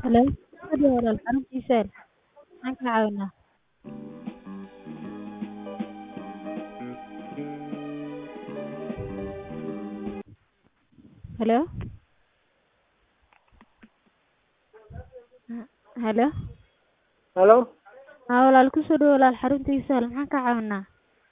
Hello, fadhi walaal xaruntiisa maxaan kaa caawinaa? Hello. Hello. Hello. Haa walaal ku soo dhawaad walaal xaruntiisa maxaan kaa caawinaa?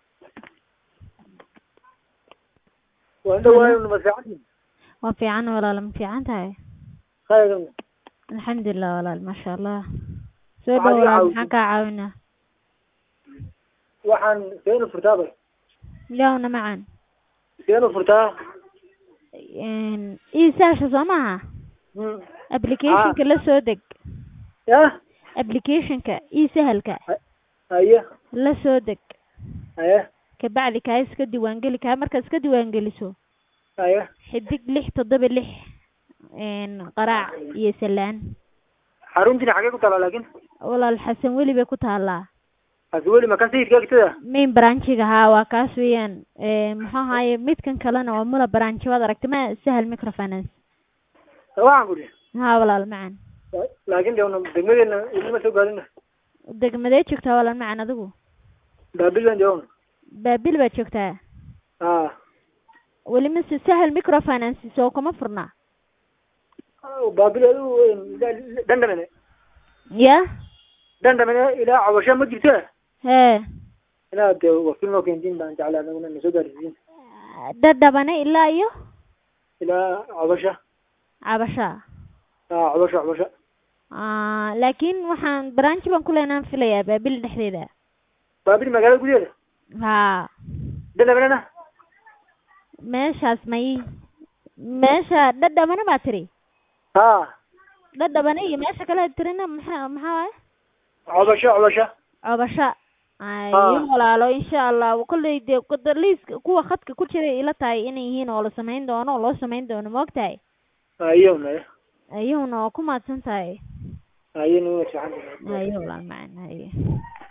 Waan dhawahay ma fiican Waa fiican walaal ma fiican tahay? khayran Alxamdulilah walaal maasha Allah. Soo Maxaad dhawaad iga walaal caawisay? maxaan kaa caawinaa? waxaan seenu furtaa bay Yawna macaan. seenu furtaa Een ii-saasha soo maaha? Hmm. Application-ka la soo deg. yah Application-ka ii-sahalka haye la soo deg. haye Kabacdi kaa iska diiwaangeli kaa markaad iska diiwaangeliso haye xidig lix toddoba lix een qaraac iyo salaan. xaruntiina xagee ku taalaa laakiin Walaal Xasan weli bay ku taalaa. hase weli ma ka sayidka agtada main branchiga haa waa kaas weeyaan ee muxuu ahaaye midkan kalena waa mula branch waad aragtay ma sahal microfinance waxaan ku dhihi haa walaal macan laakiin de una degmadeena weli ma soo gaarina degmadee joogtaa walaal macan adigu baabil baan jooga baabil baad joogtaa ha weli mise sahal microfinance soo kuma furna baabil adigu dandhamene ya dandhamene ilaa cabasho ma jirto hee inaad de wakiil noo keentiin baan jeclaa anaguna na soo gaarsiisin dhadhabane ilaa iyo ilaa cabasho cabasha ha cabasho cabasho Ah, laakiin waxaan branch baan ku leenaan filayaa baabil dhexdeeda baabil magaalada gudaheeda haa dandhamenena meeshaas may meesha dhadhabane baa tiri ha dhadhabane iyo meesha kale tirina maxaa maxaa waaye cabasho cabasho cobasho Ah. ayo walaalo insha allah kolley dee qada- liiska kuwa khadka ku jiray ila tahay inay yihiin oo la samayn doono oo loo samayn doono ma ogtahay haye unaye ayuuna waa ku mahadsan tahay haye nuna fiican ayo walaal macaan ayo